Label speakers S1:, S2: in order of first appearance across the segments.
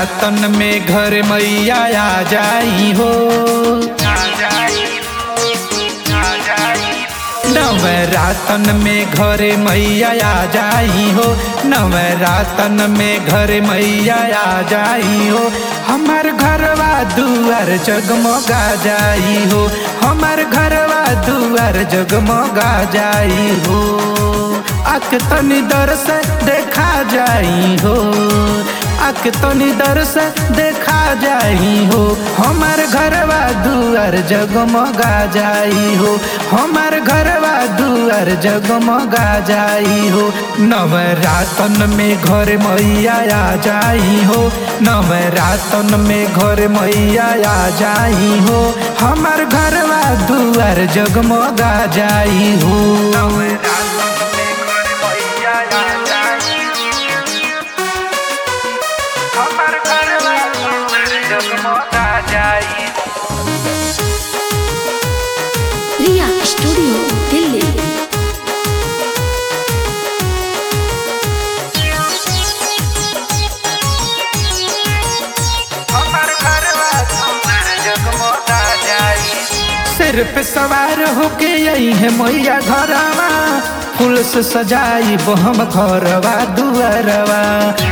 S1: नवरातन में घर मैया आ जाई हो नवरातन में घर मैया आ जाई हो नवरातन में घर मैया आ जाई हो हमार घरवा दुआर जगमगा जाई हो हमार घरवा दुआर जगमगा जाई हो आक तनी दर से देखा जाई हो आक तनी दर से देखा जाई हो हमार घरवा दुआर जगमगा जाई हो हमार घरवा दुआर जगमगा जाई हो नवरातन में घर मैया आ जाई हो नवरातन में घर मैया आ जाई हो हमार घरवा दुआर जगमगा जाई हो नवरातन में घर मैया आ जाई हमार घरवा दुआर जगमगा जाई
S2: रिया स्टूडियो दिल्ली
S1: हमार घरवा दुआर जगमगा जाई सिर पे सवार होके आई है मैया घरवा फूल से सजाई वो हम घरवा दुआरवा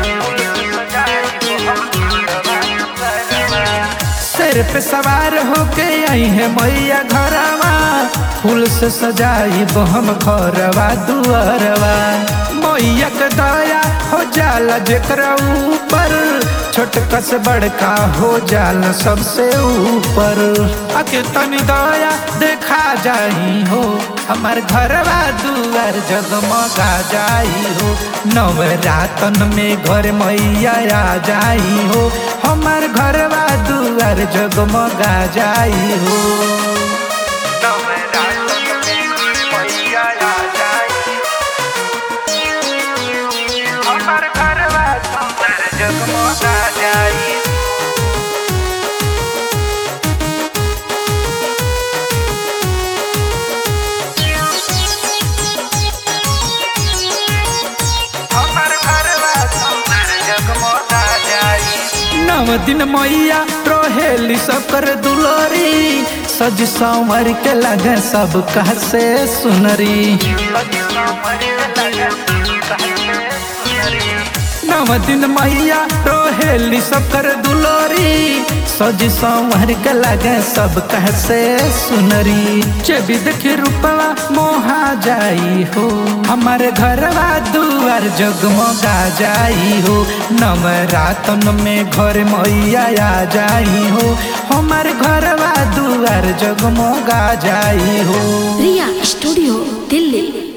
S1: सिर पे सवार होके आई है मैया घरवा फूल से सजाई वो हम घरवा दुआरवा मैया के दया हो जाला जेकरा ऊपर छोटका से बड़का हो जाला सबसे ऊपर आके तनी दया देखा जाई हो हमार घरवा दुआर जगमगा जाई हो नवरातन में घर मैया आ जाई हो हमार घरवा दुआर जगमगा जाई हो नवरातन में घर मैया आ जाई हमार घरवा दुआर जगमगा जाई हमार घरवा दुआर जगमगा जाई नव दिन मैया रोहेली सब कर दुलोरी सज संवर के लगे सब कह से सुनरी नव दिन मैया रोहेली सब कर दुलोरी सज संवर के लगे सब कह से सुनरी चेबी देखी रूपवा मोहा जाई हो हमारे घरवा दुआर जगमगा जाई हो नवरातन में घर मैया आ जाई हो हमारे घरवा दुआर जगमगा जाई हो
S2: रिया स्टूडियो दिल्ली